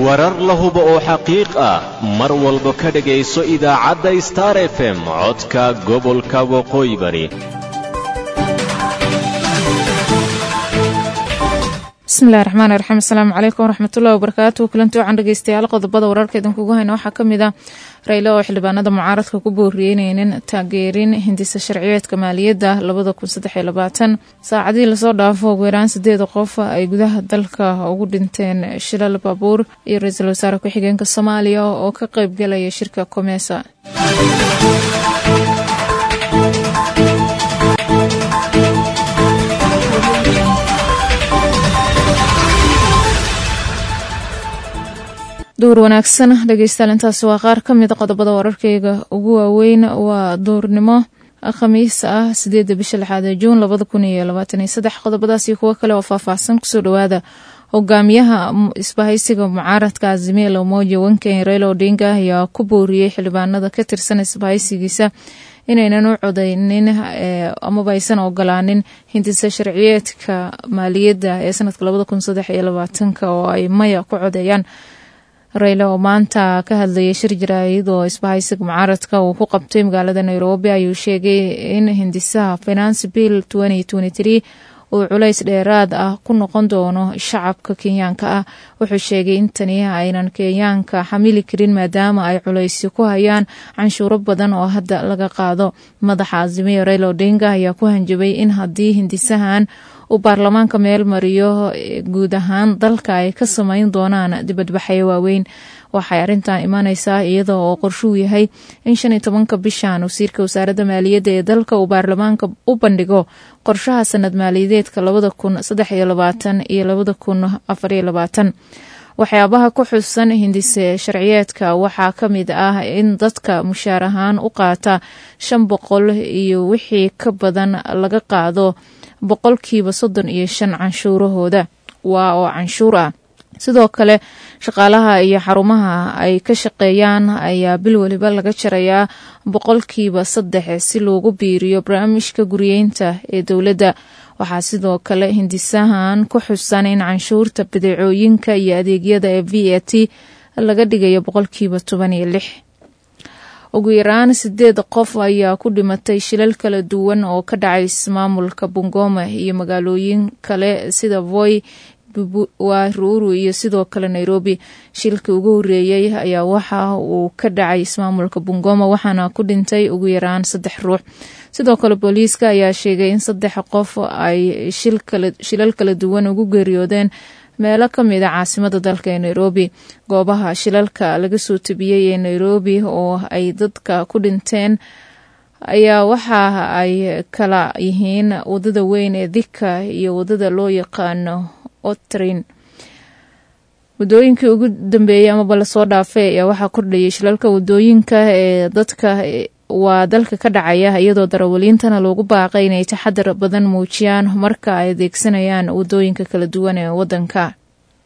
warar la hubo oo xaqiiq ah mar walba ka dhegayso idaacadda star f m codka gobolka waqooyi bari bismillahi raxmaani raxiim asalaamu calaykum waraxmatullahi wabarakaatu kulanti wacan dhegeystayaal qodobada wararka idinkugu hayna waxaa ka mid a raylo oo xildhibaanada mucaaradka ku booriyeyneynin taageerin hindisa sharciyeedka maaliyadda labada kun saddexiyo labaatan saacadihii lasoo dhaafo ugu yaraan sideeda qof ay gudaha dalka ugu dhinteen shilal baabuur iyo ra-iisul wasaare ku-xigeenka soomaaliya oo ka qeybgalaya shirka komesa duur wanaagsan dhegeystayaal intaasi waa qaar ka mida qodobada wararkeyga ugu waaweyn waa duurnimo khamiis ah sideedda bisha lixaad ee juun labada kun iyo labaatan iyo saddex qodobadaasi kuwo kale oo faahfaahsan kusoo dhawaada hogaamiyaha isbahaysiga mucaaradka azimil umoja wanken raila odinga ayaa ku booriyey xildhibaanada ka tirsan isbahaysigiisa inaynan u codeynin amaba aysan ogolaanin hindisa sharciyeedka maaliyadda ee sanadka labada kun saddex iyo labaatanka oo ay maya ku codeeyaan rayla oo maanta ka hadlayay shir jaraayid oo isbahaysiga mucaaradka uu ku qabtay magaalada nairobi ayuu sheegay in hindisaha finance bill uu culays dheeraad ah ku noqon doono shacabka kenyaanka ah wuxuu sheegay in tani aynan kenyaanka xamili karin maadaama ay culaysyo ku hayaan canshuuro badan oo hadda laga qaado madaxa azimiya rayla odinga ayaa ku hanjabay in haddii hindisahan uu baarlamaanka meel mariyo guud ahaan dalka ay ka sameyn doonaan dibadbaxyo waaweyn waxay arrintan imaaneysaa iyada oo qorshuu yahay in shan iyo tobanka bishan wasiirka wasaaradda maaliyadda ee dalka uu baarlamaanka u bandhigo qorshaha sanad maaliyadeedka labada kun saddex iyo labaatan iyo labada kun afariyo labaatan waxyaabaha ku xusan hindise sharciyeedka waxaa ka mid ah in dadka mushaar ahaan u qaata shan boqol iyo wixii ka badan laga qaado boqolkiiba soddon iyo shan canshuurahooda waa oo canshuur ah sidoo kale shaqaalaha iyo xarumaha ay ka shaqeeyaan ayaa bil weliba laga jarayaa boqolkiiba saddex si loogu biiriyo barnaamijka guriyeynta ee dowladda waxaa sidoo kale hindisahan ku xusan in canshuurta badeecooyinka iyo adeegyada ee v a t laga dhigayo boqolkiiba toban iyo lix ugu yaraan sideed qof ayaa ku dhimatay shilal kala duwan oo ka dhacay ismaamulka bungoma iyo magaalooyin kale sida voy waruru iyo sidoo kale nairobi shilkii ugu horeeyey ayaa waxa uu ka dhacay ismaamulka bungoma waxaana ku dhintay ugu yaraan saddex ruux sidoo kale booliiska ayaa sheegay in saddex qof ay shilal kala duwan ugu geeriyoodeen meelo ka mid a caasimada dalka ee nairobi goobaha shilalka laga soo tabiyey ee nairobi oo ay dadka ku dhinteen ayaa waxa ay kala yihiin wadada weyn ee dika iyo wadada loo yaqaano otrin wadooyinkii ugu dambeeyey amaba lasoo dhaafay ayaa waxaa kordhayay shilalka wadooyinka ee dadka waa dalka ka dhacaya iyadoo darawaliintana loogu baaqay inay taxadar badan muujiyaan marka ay adeegsanayaan wadooyinka kala duwan ee wadanka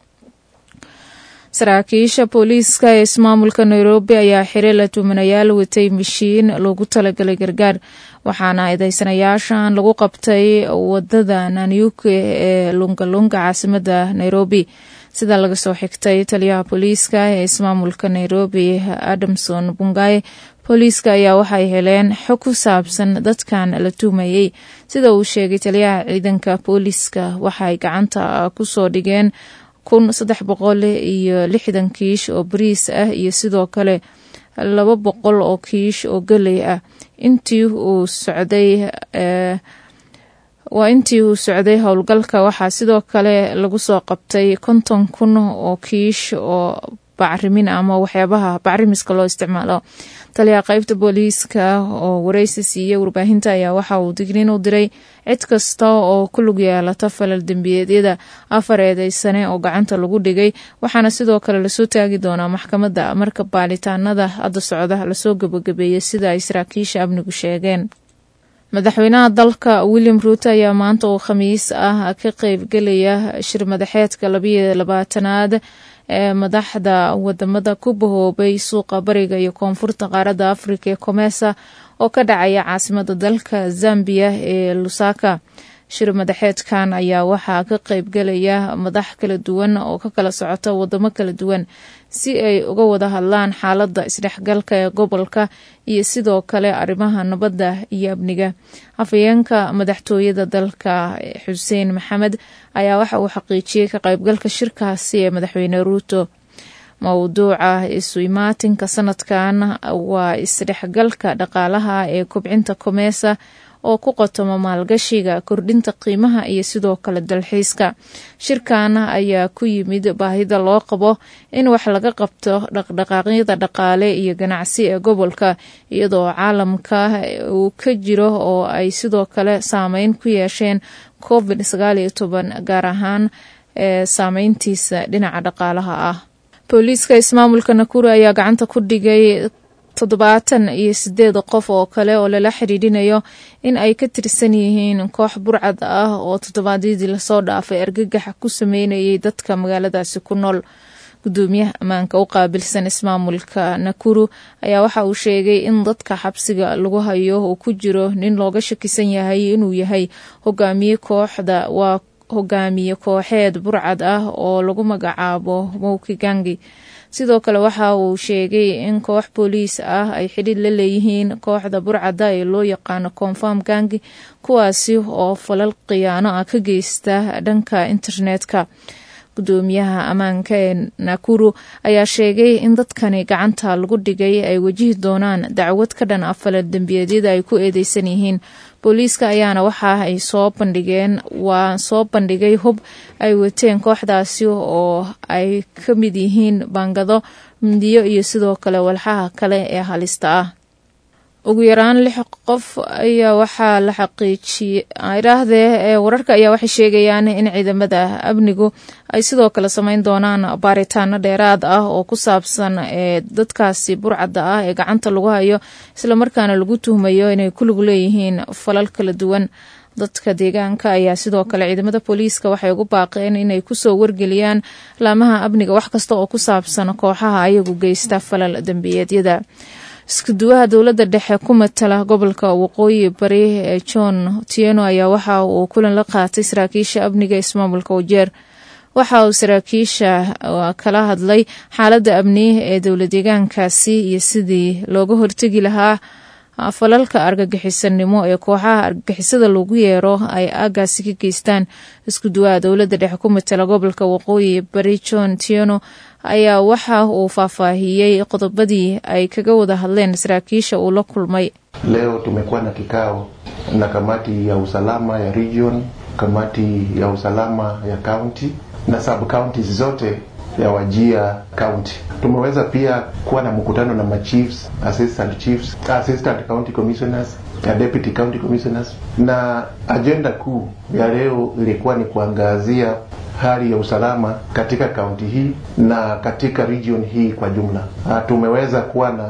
saraakiisha booliiska ee ismaamulka nairobi ayaa xire la tuumanayaal watay mashiin loogu talagalay gargaar waxaana eedeysanayaashan lagu qabtay wadada nanyuke ee lungalunga caasimada nairobi sida laga soo xigtay taliyaha booliiska ee ismaamulka nairobi adamson bungaye booliiska ayaa waxay heleen xog ku saabsan dadkan la tuumayey sida uu sheegay taliyaha ciidanka booliiska waxay gacanta kusoo dhigeen kun saddex boqol iyo lixdan kiish oo bariis ah iyo sidoo kale laba boqol oo kiish oo geley ah intii uu socday waa intii uu socday howlgalka waxaa sidoo kale lagu soo qabtay konton kun oo kiish oo bacrimin ama waxyaabaha bacrimiska loo isticmaalo taliyaha qeybta booliiska oo wareysi siiyey warbaahinta ayaa waxa uu digniin u diray cid kasta oo ku lug yeelata falal dembiyeedyada afar eedeysane oo gacanta lagu dhigay waxaana sidoo kale lasoo taagi doonaa maxkamadda marka baaritaanada hadda socda lasoo gabagabeeyey sida ay saraakiisha amnigu sheegeen madaxweynaha dalka william ruuto ayaa maanta oo khamiis ah ka qeybgelaya shir madaxeedka labayo labaatanaad ee madaxda wadamada ku bahoobay suuqa bariga iyo koonfurta qaaradda afrika ee komesa oo ka dhacaya caasimada dalka zambiya ee lusaka shir madaxeedkan ayaa waxaa ka qaybgalaya madax kala duwan oo ka kala socota wadamo kala duwan si ay uga wada hadlaan xaaladda isdhexgalka ee gobolka iyo sidoo kale arrimaha nabadda iyo amniga afhayeenka madaxtooyada dalka xuseen maxamed ayaa waxa uu xaqiijiyey ka qaybgalka shirkaasi ee madaxweyne ruuto mowduuca isu imaatinka sanadkan waa isdhexgalka dhaqaalaha ee kobcinta komeesa oo ku qotoma maalgashiga kordhinta qiimaha iyo sidoo kale dalxiiska shirkan ayaa ku yimid baahida loo qabo in wax laga qabto dhaqdhaqaaqyada dhaqaale iyo ganacsi ee gobolka iyadoo caalamka uu ka jiro oo ay sidoo kale saameyn ku yeesheen covid sagaal iyo toban gaar ahaan ee saameyntiisa dhinaca dhaqaalaha ah booliiska ismaamulka nakuru ayaa gacanta ku dhigay toddobaatan iyo sideed qof oo kale oo lala xidhiidhinayo in ay ka tirsan yihiin koox burcad ah oo toddobaadyadii lasoo dhaafay argagaxa ku sameynayay dadka magaaladaasi ku nool gudoomiyaha ammaanka u qaabilsan ismaamulka nakuru ayaa waxa uu sheegay in dadka xabsiga lagu hayo uu ku jiro nin looga shakisan yahay inuu yahay hogaamiye kooxda waa hogaamiye kooxeed burcad ah oo lagu magacaabo mowki gangi sidoo kale waxa uu sheegay in koox booliis ah ay xidhiid la leeyihiin kooxda burcadda ee loo yaqaano confirm gangi kuwaasi oo falal khiyaano ah ka geysta dhanka internetka gudoomiyaha ammaanka ee nakuru ayaa sheegay in dadkani gacanta lagu dhigay ay wajihi doonaan dacwad ka dhan ah falal dembiyeedyada ay ku eedeysan yihiin booliiska ayaana waxa ay soo bandhigeen waa soo bandhigay hub ay wateen kooxdaasi oo ay ka mid yihiin baangado mindiyo iyo sidoo kale walxaha kale ee halista ah ugu yaraan lix qof ayaa waxaa la xaqiijiyey idhaahdee wararka ayaa waxay sheegayaan in ciidamada amnigu ay sidoo kale sameyn doonaan baaritaano dheeraad ah oo ku saabsan ee dadkaasi burcadda ah ee gacanta lagu hayo islamarkaana lagu tuhmayo inay ku lug leeyihiin falal kala duwan dadka deegaanka ayaa sidoo kale ciidamada booliiska waxay ugu baaqeen inay kusoo wargeliyaan laamaha amniga wax kasta oo ku saabsan kooxaha ayagu geysta falal dembiyeedyada iskuduwaha dowladda dhexe ku matala gobolka waqooyi bari ee john tieno ayaa waxa uu kulan la qaatay saraakiisha amniga ismaamulka wajeer waxa uu saraakiisha kala hadlay xaaladda amni ee dowla deegaankaasi iyo sidii looga hortegi lahaa falalka argagixisanimo ee kooxaha argagixisada lagu yeero ay aagaasi ka geystaan isku duwaha dowladda dhexe ku matala gobolka waqooyi bari john tieno ayaa waxa uu faahfaahiyey qodobadii ay kaga wada hadleen saraakiisha uu la kulmay leo tumekuwa na kikao na kamati ya usalama ya region kamati ya usalama ya county na sub counties zote ya Wajia County. Tumeweza pia kuwa na mkutano na machiefs, assistant chiefs, assistant county commissioners na deputy county commissioners, na ajenda kuu ya leo ilikuwa ni kuangazia hali ya usalama katika kaunti hii na katika region hii kwa jumla. Tumeweza kuwa na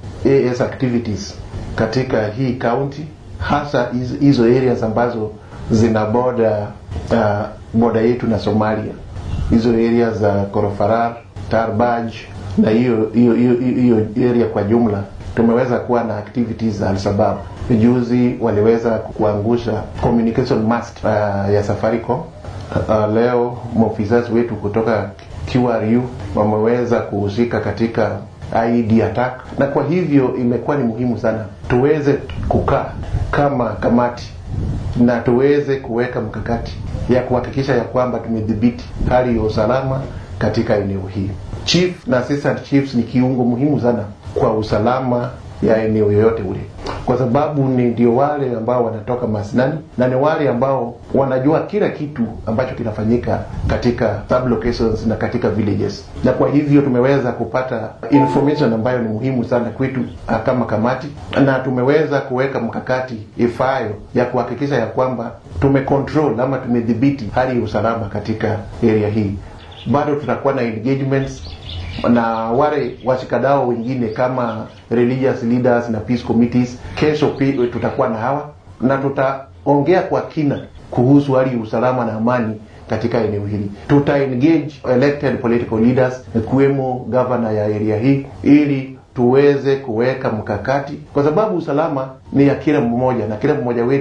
AS activities katika hii county, hasa hizo areas ambazo zina boda uh, boda yetu na Somalia hizo area za Korofarar, Tarbaj na hiyo hiyo hiyo area kwa jumla tumeweza kuwa na activities za Alshabab. Juzi waliweza kuangusha communication mast uh, ya Safaricom. Uh, leo maofisa wetu kutoka QRU wameweza kuhusika katika IED attack, na kwa hivyo imekuwa ni muhimu sana tuweze kukaa kama kamati na tuweze kuweka mkakati ya kuhakikisha ya kwamba tumedhibiti hali ya usalama katika eneo hii. Chief na assistant chiefs ni kiungo muhimu sana kwa usalama ya eneo yoyote ule, kwa sababu ni ndio wale ambao wanatoka masnani na ni wale ambao wanajua kila kitu ambacho kinafanyika katika sublocations na katika villages, na kwa hivyo tumeweza kupata information ambayo ni muhimu sana kwetu kama kamati, na tumeweza kuweka mkakati ifayo ya kuhakikisha ya kwamba tumecontrol ama tumedhibiti hali ya usalama katika area hii. Bado tutakuwa na engagements na wale washikadao wengine kama religious leaders na peace committees. Kesho pia tutakuwa na hawa na tutaongea kwa kina kuhusu hali ya usalama na amani katika eneo hili. Tuta engage elected political leaders ikiwemo governor ya area hii ili tuweze kuweka mkakati, kwa sababu usalama ni ya kila mmoja na kila mmoja wetu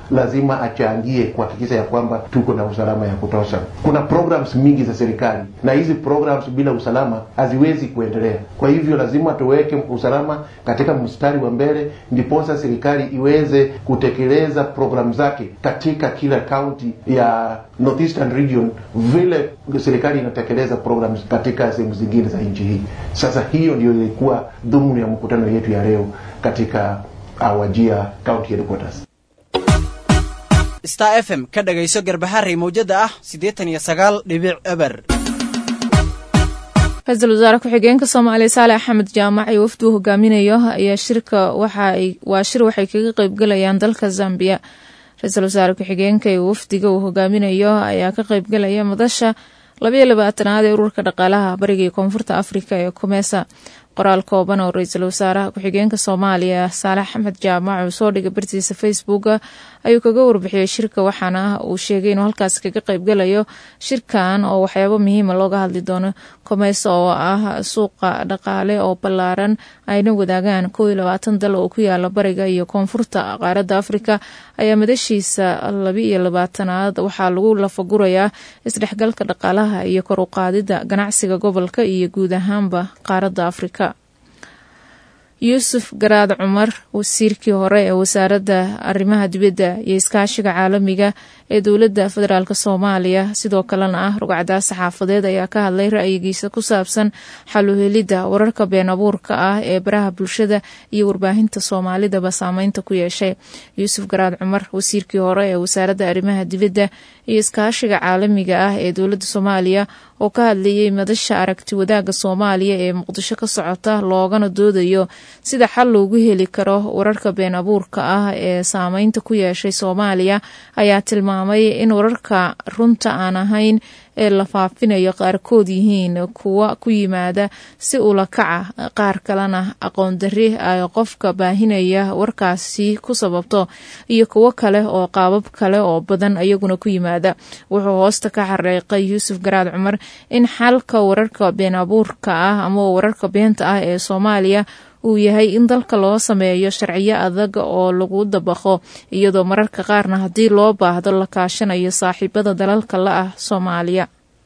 lazima achangie kuhakikisha ya kwamba tuko na usalama ya kutosha. Kuna programs mingi za serikali na hizi programs bila usalama haziwezi kuendelea. Kwa hivyo lazima tuweke usalama katika mstari wa mbele, ndiposa serikali iweze kutekeleza programu zake katika kila kaunti ya Northeastern region vile serikali inatekeleza programs katika sehemu zingine za nchi hii. Sasa hiyo ndio ilikuwa dhumuni ya mkutano yetu ya leo katika Wajia County Headquarters. star f m ka dhagayso garbaharey mawjada ah siddeetan iyo sagaal dhibic eber ra-iisul wasaare ku-xigeenka soomaaliya saale axmed jaamac iyo wafduu hogaaminayo ayaa shirka waa shir waxay kaga qeybgalayaan dalka zambiya ra-iisul wasaare ku-xigeenka iyo wafdiga uu hogaaminayo ayaa ka qeybgalaya madasha labayo labaatanaad ee ururka dhaqaalaha bariga iyo koonfurta afrika ee kumeesa qoraal kooban oo ra-iisul wasaaraha ku-xigeenka soomaaliya saalex axmed jaamac uu soo dhigay bartiisa facebooka ayuu kaga warbixiyey shirka waxaana uu sheegay inuu halkaas kaga qeybgalayo shirkan oo waxyaabo muhiima looga hadli doono komeesa oo ah suuqa dhaqaale oo ballaaran ayna wadaagaan kow iyo labaatan dal oo ku yaala bariga iyo koonfurta qaaradda afrika ayaa madashiisa laba iyo labaatanaad waxaa lagu lafagurayaa isdhexgalka dhaqaalaha iyo kor u qaadida ganacsiga gobolka iyo guud ahaanba qaaradda afrika yuusuf garaad cumar wasiirkii hore ee wasaaradda arrimaha dibadda iyo iskaashiga caalamiga ee dowladda federaalk soomaaliya sidoo kalena ah rugcadaas saxaafadeed ayaa ka hadlay ra'yigiisa ku saabsan xaluhelidda wararka been abuurka ah ee baraha bulshada iyo warbaahinta soomaalidaba saameynta ku yeeshay yuusuf garaad cumar wasiirkii hore ee wasaaradda arrimaha dibadda iyo iskaashiga caalamiga ah ee dowladda soomaaliya oo ka hadlayay madasha aragti wadaagga soomaaliya ee muqdisho ka socota loogana doodayo sida xal loogu heli karo wararka been abuurka ah ee saameynta ku yeeshay soomaaliya ayaa tilmaamay in wararka runta aan ahayn ee la faafinayo qaarkood yihiin kuwa ku yimaada si ula kaca qaar kalena aqoon darri ay qofka baahinaya warkaasi ku sababto iyo kuwo kale oo qaabab kale oo badan iyaguna ku yimaada wuxuu hoosta ka xareeqay yuusuf garaad cumar in xalka wararka been abuurka ah ama wararka beenta ah ee soomaaliya uu yahay in dalka loo sameeyo sharciyo adag oo lagu dabaqo iyadoo mararka qaarna haddii loo baahdo la kaashanayo saaxiibada dalalka la ah soomaaliya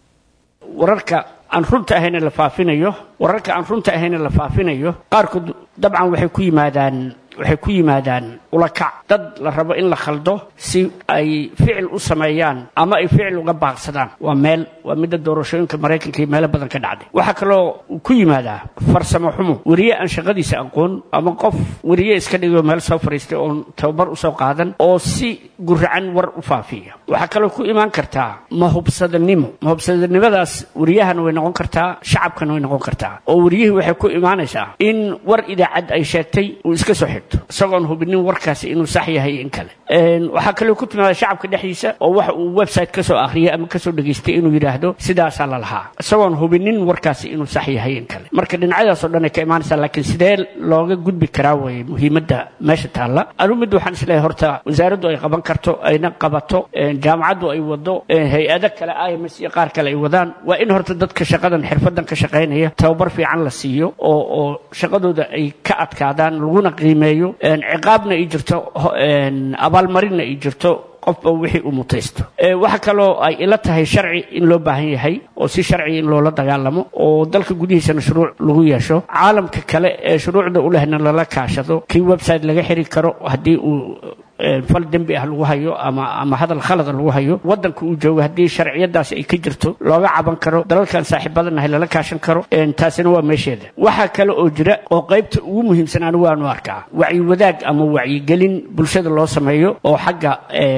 wararka aan runta ahayna la faafinayo wararka aan runta ahayna la faafinayo qaarkood dabcan waxay ku yimaadaan waxay ku yimaadaan ulakac dad la rabo in la khaldo si ay ficil u sameeyaan ama ay ficil uga baaqsadaan waa meel waa midda doorashooyinka maraykanka iyo meelo badan ka dhacday waxaa kaloo ku yimaadaa farsamo xumo weriye aan shaqadiisa aqoon ama qof weriye iska dhigo meel soo fariistay oon tababar usoo qaadan oo si guracan war u faafiya waxaa kaloo ku imaan kartaa mahubsadanimo mahubsadanimadaas weriyahana way noqon kartaa shacabkana way noqon kartaa oo weriyihii waxay ku imaanaysaa in war idaacad ay sheegtay uu iska soo xigto isagoon hubinin warkaasi inuu sax yahay in kale waxaa kaloo ku timaada shacabka dhexdiisa oo waxa uu website kasoo akhriyay ama kasoo dhegaystay inuu yidhaahdo sidaasaa la lahaa isagoon hubinin warkaasi inuu sax yahay in kale marka dhinacyadaas oo dhan ay ka imaanaysaa laakiin sidee looga gudbi karaa weye muhiimadda meesha taalla anu mid waxaan isleeyahay horta wasaaraddu ay qaban karto ayna qabato jaamacaddu ay wado hay-ado kale ims iyo qaar kale ay wadaan waa in horta dadka shaqadan xirfadan ka shaqaynaya tababar fiican la siiyo oo oo shaqadooda ay ka adkaadaan laguna qiimeeyo ciqaabna ay jirto abaalmarinna ay jirto qofba wixii uu mutaysto waxa kaloo ay ila tahay sharci in loo baahan yahay oo si sharci in loola dagaalamo oo dalka gudihiisana shuruuc lagu yeesho caalamka kale ee shuruucda u lehna lala kaashado kii website laga xiri karo haddii uu fal dembi ah lagu hayo ama ama hadal khalada lagu hayo waddanka uu joogo haddii sharciyadaasi ay ka jirto looga caban karo dalalkan saaxiibadanahay lala kaashan karo taasina waa meesheeda waxaa kale oo jira oo qaybta ugu muhiimsan anigu waanu arkaa wacyi wadaag ama wacyigelin bulshada loo sameeyo oo xagga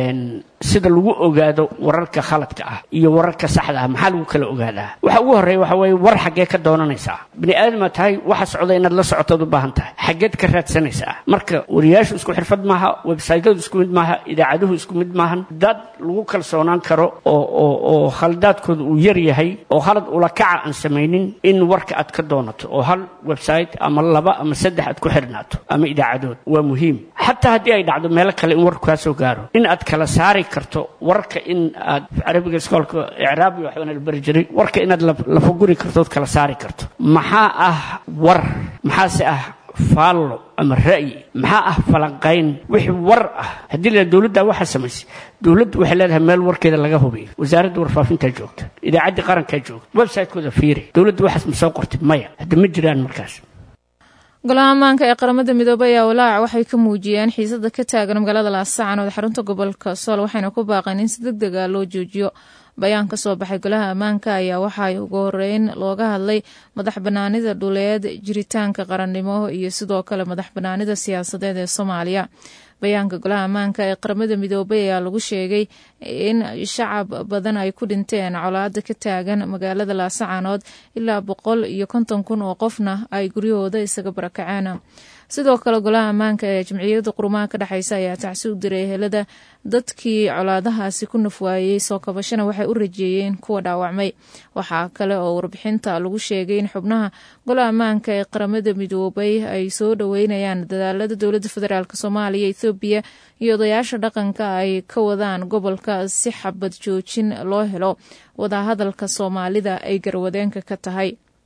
sida lagu ogaado wararka khaladka ah iyo wararka saxda ah maxaa lagu kala ogaadaa waxa ugu horreeya waxa weeye war xaggee ka doonanaysaa bini aadama tahay waxa socda inaad la socotood u baahan tahay xaggeed ka raadsanaysaa marka wariyaashu isku xirfad maaha websaytyadu isku mid maaha idaacaduhu isku mid maahan dad lagu kalsoonaan karo oo oo oo khaldaadkooda uu yar yahay oo khalad ula kaca aan samaynin in warka aad ka doonato oo hal website ama laba ama saddex aad ku xirnaato ama idaacadood waa muhiim xataa haddii ay dhacdo meelo kale in warku kaa soo gaaro in aad kala saari karto warka in aad carabiga iskoolka icraabi waxbana la bari jiray warka inaad lafaguri karto ood kala saari karto maxaa ah war maxaase ah faallo ama ra'yi maxaa ah falanqayn wixii war ah haddii la dowladda waxaa samaysay dowladdu waxay leedahay meel warkeeda laga hubiyo wasaaradda warfaafintaa joogta idaacaddii qarankaa joogta website-kooda fiiri dowladdu waxaas ma soo qortay maya hadda ma jiraan markaas golaha ammaanka ee qaramada midoobay ayaa walaac waxay ka muujiyeen xiisada ka taagan magaalada laasacanood xarunta gobolka sool waxayna ku baaqeen in si deg deg a loo joojiyo bayaan ka soo baxay golaha ammaanka ayaa waxaa ugu horeyn looga hadlay madax banaanida dhuleed jiritaanka qarannimo iyo sidoo kale madax banaanida siyaasadeed ee soomaaliya bayaanka golaha ammaanka ee qaramada midoobay ayaa lagu sheegay in shacab badan ay ku dhinteen colaada ka taagan magaalada laasacanood ilaa boqol iyo konton kun oo qofna ay guryahooda isaga barakaceen sidoo kale golaha ammaanka ee jamciyadda qurumaha ka dhexeysa ayaa tacsi u diray ehelada dadkii colaadahaasi ku nafwaayey soo kabashana waxay u rajeeyeen kuwa dhaawacmay waxaa kale oo warbixinta lagu sheegay in xubnaha golaha ammaanka ee qaramada midoobay ay soo dhoweynayaan dadaalada dowladda federaalk soomaaliya ethoobiya iyo odayaasha dhaqanka ay ka wadaan gobolka si xabad joojin loo helo wadahadalka soomaalida ay garwadeenka ka tahay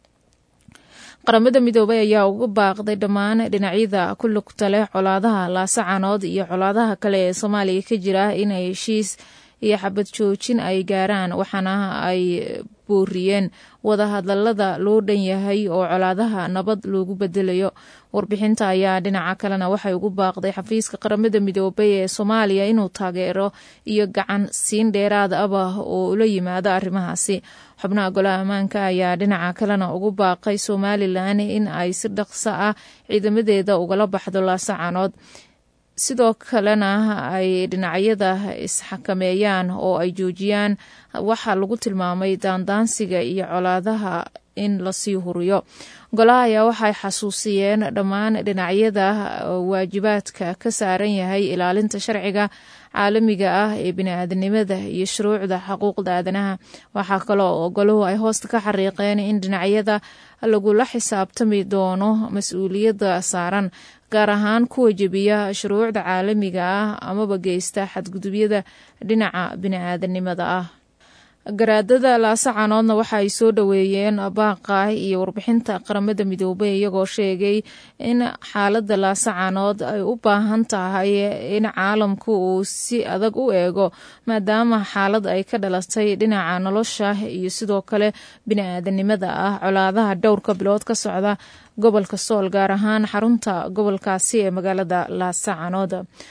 qaramada midoobay ayaa uga baaqday dhammaan dhinacyada ku lugta leh colaadaha laasacanood iyo colaadaha kale ee soomaaliya ka jira inay heshiis iyo xabad joojin ay gaaraan waxaana ay booriyeen wadahadalada loo dhan yahay oo colaadaha nabad loogu bedelayo warbixinta ayaa dhinaca kalena waxay ugu baaqday xafiiska qaramada midoobay ee soomaaliya inuu taageero iyo gacan siin dheeraad aba oo ula yimaado arrimahaasi xubnaha golaha ammaanka ayaa dhinaca kalena ugu baaqay somalilan in ay si dhaqso ah ciidamadeeda ugala baxdo laasacanood sidoo kalena ay dhinacyada isxakameeyaan oo ay joojiyaan waxaa lagu tilmaamay daandaansiga iyo colaadaha in lasii huriyo golaha ayaa waxay xasuusiyeen dhammaan dhinacyada waajibaadka ka saaran yahay ilaalinta sharciga caalamiga ah ee bini-aadanimada iyo shuruucda xuquuqda aadanaha waxaa kaloo oo golahu ay hoosta ka xariiqeen in dhinacyada lagula xisaabtami doono mas-uuliyadda saaran gaar ahaan kuwa jebiya shuruucda caalamiga ah amaba geysta xadgudubyada dhinaca bini-aadanimada ah garaadada laasacanoodna waxa ay soo dhoweeyeen baaqa iyo warbixinta qaramada midoobay iyagoo sheegay in xaalada laasacanood ay u baahan tahay in caalamku uu si adag u eego maadaama xaalad ay ka dhalatay dhinaca nolosha iyo sidoo kale bini-aadanimada ah colaadaha dhowrka bilood ka socda gobolka sool gaar ahaan xarunta gobolkaasi ee magaalada laasacanood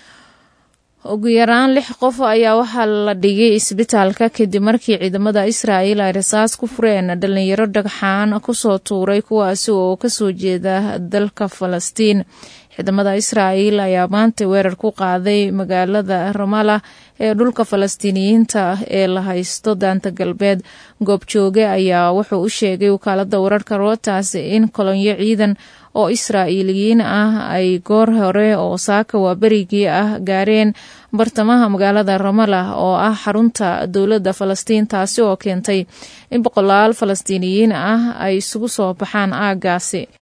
ugu yaraan lix qof ayaa waxaa la dhigay isbitaalka kadib markii ciidamada israa'il ay rasaas ku fureen dhalinyaro dhagxaan kusoo tuuray kuwaasi oo kasoo jeeda dalka falastiin ciidamada israa'il ayaa maanta weerar ku qaaday magaalada ramala ee dhulka falastiiniyiinta ee la haysto daanta galbeed goobjooge ayaa wuxuu u sheegay wakaalada wararka rotas in kolonyo ciidan oo israa'iiliyiin ah ay goor hore oo saaka waa berigii ah gaareen bartamaha magaalada ramala oo ah xarunta dowladda falastiin taasi oo keentay in boqolaal falastiiniyiin ah ay isugu soo baxaan aagaasi